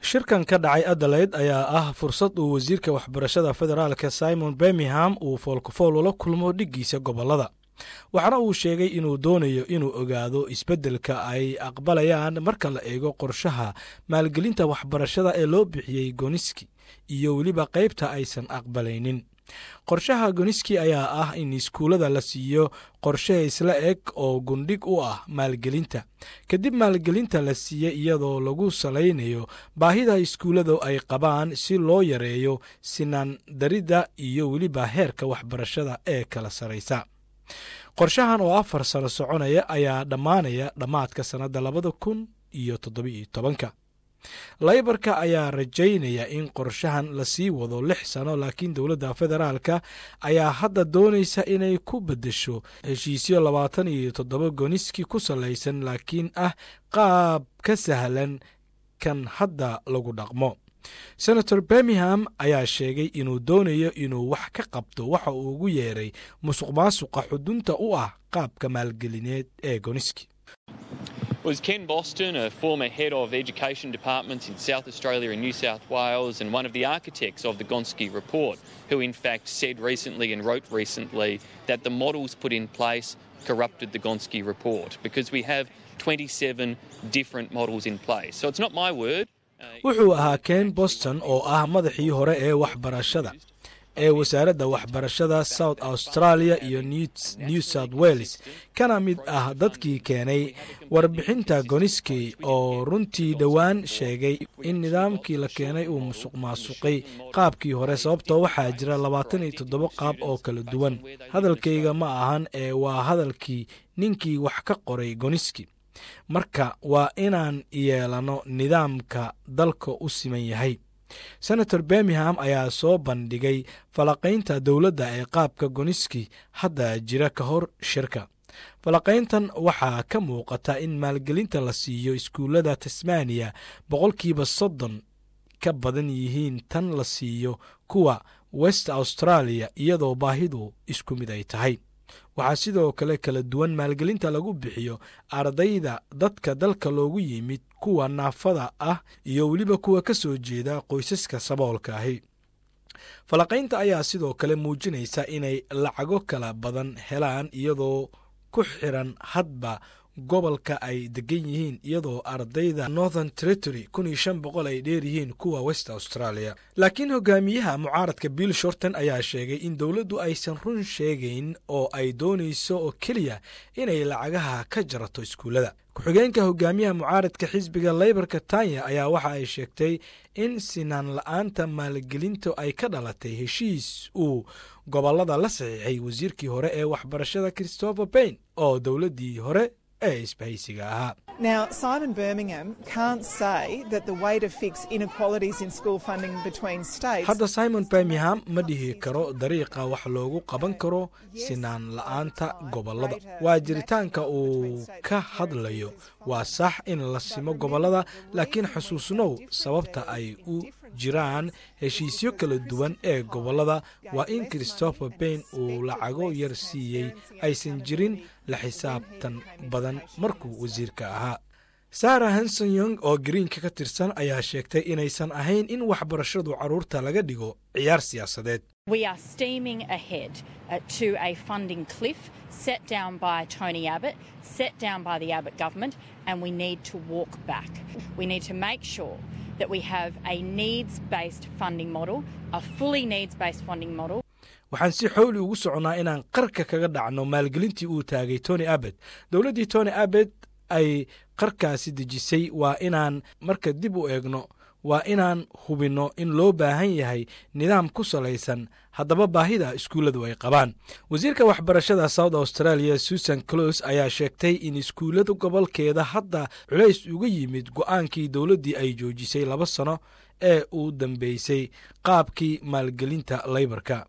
shirkan ka dhacay adelaide ayaa ah fursad uu wasiirka waxbarashada federaalka simon birmingham uu foolkafool ula kulmo dhiggiisa gobollada waxaana uu sheegay inuu doonayo inuu ogaado isbeddelka ay aqbalayaan marka la eego qorshaha maalgelinta waxbarashada ee loo bixiyey goniski iyo weliba qaybta aysan aqbalaynin qorshaha goniski ayaa ah in iskuullada la siiyo qorshe isla eg oo gundhig u ah maalgelinta kadib maalgelinta la siiye iyadoo lagu salaynayo baahida iskuulladu ay qabaan si loo yareeyo sinaan daridda iyo weliba heerka waxbarashada ee kala saraysa qorshahan oo afar sano soconaya ayaa dhammaanaya dhammaadka sannadda labada kun iyo toddobiiyo tobanka laybarka ayaa rajaynaya in qorshahan lasii wado lix sano laakiin dowladda federaalka ayaa hadda doonaysa inay ku beddesho heshiisyo labaatan iyo toddoba goniski ku salaysan laakiin ah qaab ka sahlan kan hadda lagu dhaqmo senator birmingham ayaa sheegay inuu doonayo inuu wax ka qabto waxa uu ugu yeeray musuq maasuqa xudunta u ah qaabka maalgelineed ee goniski was Ken Boston, a former head of education departments in South Australia and New South Wales, and one of the architects of the Gonski report, who in fact said recently and wrote recently that the models put in place corrupted the Gonski report because we have 27 different models in place. So it's not my word. wuxuu ahaa ken boston oo ah madaxii hore ee waxbarashada ee wasaaradda waxbarashada south australia iyo new south wales kana mid ah dadkii keenay warbixinta goniski oo runtii dhowaan sheegay in nidaamkii la keenay uu musuq maasuqay qaabkii hore sababtoo waxaa jira labaatan iyo toddoba qaab oo kala duwan hadalkayga ma ahan ee waa hadalkii ninkii wax ka qoray goniski marka waa inaan yeelano nidaamka dalka u siman yahay senator birmingham ayaa soo bandhigay falaqaynta dowladda ee qaabka goniski hadda jira ka hor shirka falaqayntan waxaa ka muuqata in maalgelinta la siiyo iskuullada tasmaniya boqolkiiba soddon ka badan yihiin tan la siiyo kuwa west australia iyadoo baahidu isku mid ay tahay waxaa sidoo kale kala duwan maalgelinta lagu bixiyo ardayda dadka dalka loogu yimid kuwa naafada ah iyo weliba kuwa ka soo jeeda qoysaska saboolka ahi falaqaynta ayaa sidoo kale muujinaysa inay lacago kala badan helaan iyadoo ku xiran hadba gobolka ay degan yihiin iyadoo ardayda northern territory kun iyo shan boqol ay dheer yihiin kuwa west australia laakiin hogaamiyaha mucaaradka bill shorton ayaa sheegay in dowladdu aysan run sheegayn oo ay doonayso oo keliya inay lacagaha ka jarato iskuullada ku-xigeenka hogaamiyaha mucaaradka xisbiga leybarka tanya ayaa waxa ay sheegtay in sinaan la-aanta maalgelinta ay ka dhalatay heshiis uu gobollada la saxiixay wasiirkii hore ee waxbarashada christopher bayn oo dowladdii hore ee isbahaysiga ahaa Now, Simon Birmingham can't say that the way to fix inequalities in school funding between states. hadda simon birmingham ma dhihi karo dariiqa wax loogu qaban karo sinaan la-aanta gobollada waa jiritaanka uu ka hadlayo waa sax in la simo gobollada laakiin xusuusnow sababta ay u jiraan heshiisyo kala duwan ee gobollada waa in christopher bayn uu lacago yar siiyey aysan jirin la xisaabtan badan markuu wasiirka ahaa sara hanson yong oo greenka ka tirsan ayaa sheegtay inaysan ahayn in waxbarashadu carruurta laga dhigo ciyaar siyaasadeed We are steaming ahead uh, to a funding cliff set down by Tony Abbott, set down by the Abbott government, and we need to walk back. We need to make sure that we have a needs based funding model, a fully needs based funding model. waxaan si xowli ugu soconnaa inaan qarka kaga dhacno maalgelintii uu taagay tony abbet dowladdii tony abbet ay qarkaasi dejisay waa inaan marka dib u eegno waa inaan hubinno in loo baahan yahay nidaam ku salaysan haddaba baahida iskuulladu ay qabaan wasiirka waxbarashada south australia susan clos ayaa sheegtay in iskuullada gobolkeeda hadda culays uga yimid go'aankii dowladdii ay joojisay laba sano ee uu dambeysay qaabkii maalgelinta leybarka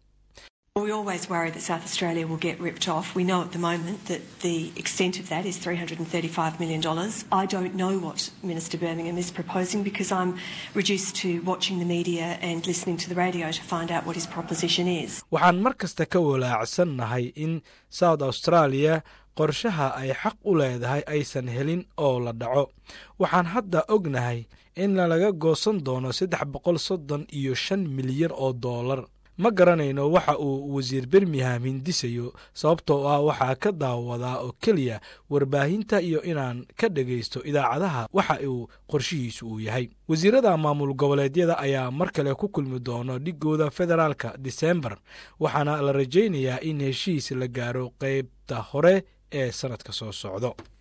We always worry that South Australia will get ripped off. We know at the moment that the extent of that is $335 million. I don't know what Minister Birmingham is proposing because I'm reduced to watching the media and listening to the radio to find out what his proposition is. waxaan mar kasta ka walaacsannahay in south australia qorshaha ay xaq u leedahay aysan helin oo la dhaco waxaan hadda ognahay in laga goosan doono saddex boqol soddon iyo shan milyan oo doolar ma garanayno waxa uu wasiir birmingham hindisayo sababtoo ah waxaa ka daawadaa oo keliya warbaahinta iyo inaan ka dhegaysto idaacadaha waxa uu qorshihiisu uu yahay wasiirada maamul goboleedyada ayaa mar kale ku kulmi doono dhigooda federaalka disembar waxaana la rajaynayaa in heshiis la gaaro qaybta hore ee sannadka soo socdo